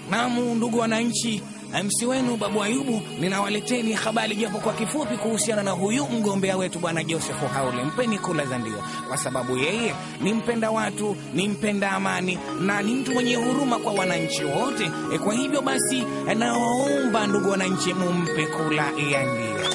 Naam, ndugu wananchi, MC wenu Babu Ayubu ninawaleteni habari japo kwa kifupi kuhusiana na huyu mgombea wetu bwana Joseph Haule. Mpeni kula za ndio, kwa sababu yeye ni mpenda watu, ni mpenda amani na ni mtu mwenye huruma kwa wananchi wote. E, kwa hivyo basi nawaomba ndugu wananchi, mumpe kula ya ndio.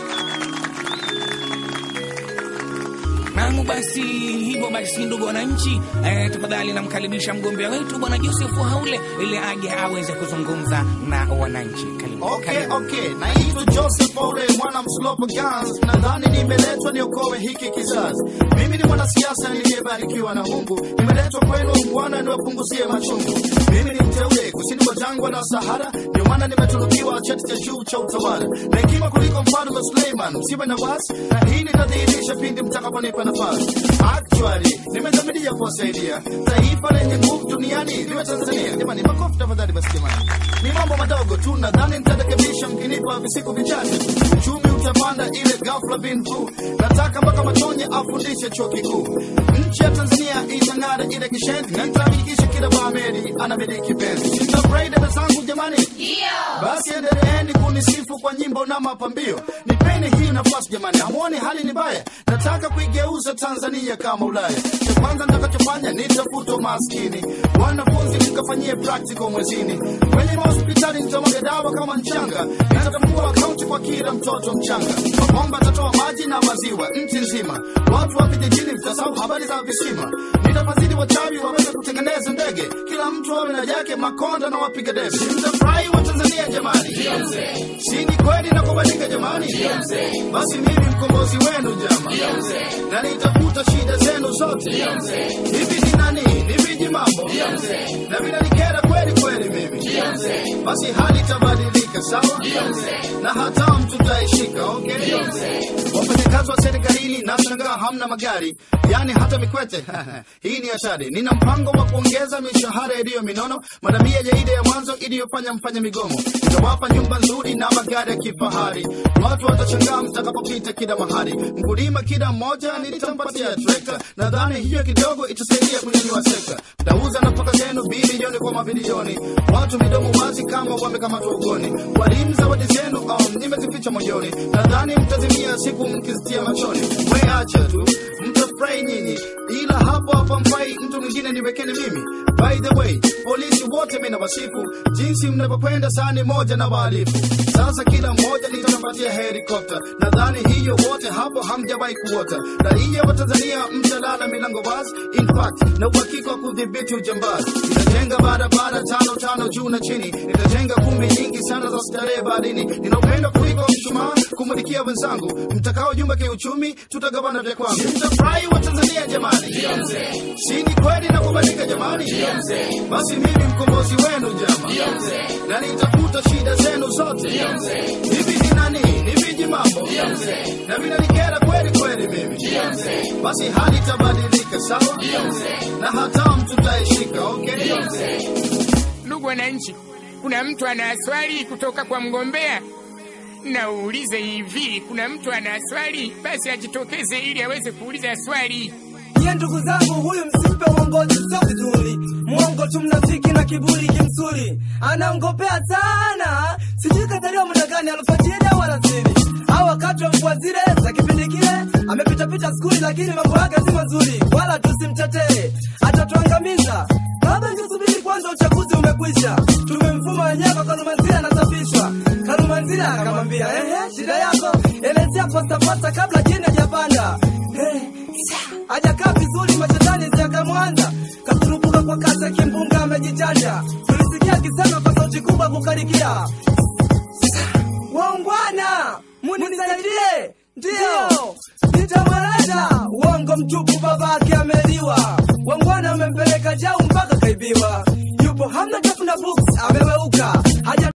Naam, basi hivyo basi, ndugu wananchi, eh, tafadhali namkaribisha mgombea wetu bwana Joseph Haule ili aje aweze kuzungumza na wananchi. Karibu. Okay, Karibu. okay. Naitwa Joseph Ole, mwana mslopo Gans. Nadhani nimeletwa niokoe hiki kizazi. Mimi ni mwanasiasa niliyebarikiwa na Mungu. Nimeletwa kwenu Bwana niwapunguzie machungu. Mimi ni mteule kusini mwa jangwa la Sahara, ndio maana nimetunukiwa cheti cha juu cha utawala na hekima kuliko mfalme Suleiman. Msiwe na wasi, na hii nitadhihirisha pindi mtakaponipa nafasi. Actually, nimedhamiria kuwasaidia taifa lenye nguvu duniani liwe Tanzania. Jamani, makofi tafadhali. Basi jamani, ni mambo madogo tu, nadhani nitarekebisha mkinipa visiku vichache. Uchumi utapanda ile ghafla bin vu. Nataka mpaka Matonye afundishe chuo kikuu. Nchi ya Tanzania itang'ara ile kishendi, na nitahakikisha kila Baameri anamiliki penzi. Sitafurahi dada zangu jamani, basi endeleeni kunisifu kwa nyimbo na mapambio. Nipeni hii nafasi jamani, hamuoni hali ni mbaya? Nataka kuigeuza Tanzania kama Ulaya. Cha kwanza nitakachofanya nitafuta maskini, wanafunzi nikafanyie practical mwezini, kwenye mahospitali nitamwaga dawa kama mchanga, nitatambua akaunti kwa kila mtoto mchanga, mabomba atatoa maji na maziwa nchi nzima, watu wa vijijini mtasahau habari za visima, nitafadhili wachawi waweze kutengeneza ndege, kila mtu awe na yake, makonda na wapiga debe. Mtafurahi wa Tanzania jamani, si ni kweli na kubadilika jamani? Basi mimi mkombozi wenu jama, na nitafuta shida zenu zote. Hivi ni nani? Ni viji mambo na vinanikera kweli kweli mimi, basi hali itabadilika sawa, na hata mtu taishika okay. Wafanyakazi wa serikalini nashangaa hamna magari, yani hata mikwete hii ni hatari. Nina mpango wa kuongeza mishahara iliyo minono, madamia ya ile ya mwanzo iliyofanya mfanye migomo. Nitawapa nyumba nzuri na magari ya kifahari, watu watashangaa mtakapopita kila mahali. Mkulima kila mmoja nitampatia trekta, nadhani hiyo kidogo itasaidia kunyanyua sekta. Mtauza nafaka zenu bilioni kwa mabilioni, watu midomo wazi kama wamekamatwa ugoni. Walimu zawadi zenu um, nimezificha moyoni, nadhani mtazimia siku mkizitia machoni. We acha tu mtafurahi nyinyi, ila hapo hapa mfai mtu mwingine niwekeni mimi. By the way, polisi wote mimi nawasifu jinsi mnavyokwenda sani moja na wahalifu. Sasa kila mmoja nitampatia helikopta, nadhani hiyo wote hapo hamjawahi kuota. Raia wa Tanzania mtalala milango wazi, in fact na uhakika wa kudhibiti ujambazi. Nitajenga barabara tano tano juu na chini, nitajenga kumbi nyingi sana za starehe baharini. Nina upendo kuliko mshumaa kumulikia wenzangu, mtakao jumba kiuchumi, tutagawana vya kwangu. Mtafurahi wa Tanzania jamani, si ni kweli na kubadilika jamani? Basi mimi mkombozi wenu jama, na nitafuta shida zenu zote. Hivi ni nani? Ni viji mambo na vinanikera kweli kweli mimi, basi hali itabadilika sawa, na hata mtu taishika okay. Ndugu wananchi, kuna mtu ana swali kutoka kwa mgombea? Naulize hivi, kuna mtu ana swali? Basi ajitokeze ili aweze kuuliza swali. Nye ndugu zangu, huyu msimpe uongozi, sio vizuri. Mwongo tu, mnafiki na kiburi kimsuri, anaongopea sana. Sijui kazaliwa muda gani, alfajiri au alasiri au wakati wa mvua zile za kipindi kile. Amepitapita skuli, lakini mambo yake si mazuri, wala tusimtetee, atatuangamiza. Baba, ngesubiri kwanza, uchaguzi umekwisha. Tumemfuma wenyewe kwa Kalumanzira, anasafishwa. Kalumanzira akamwambia ehe, shida yako elezea posta posta kabla jini hajapanda. Eh, hajakaa vizuri, mashetani ziakamwanza katurupuka kwa kasi, kimbunga amejichanja. Tulisikia akisema kwa sauti kubwa kukarikia, waungwana munisaidie, ndiyo nitamweleza. Uongo mtupu, babake ameliwa. Wangwana amempeleka jau mpaka kaibiwa, yupo hamna tafu na books, ameweuka haja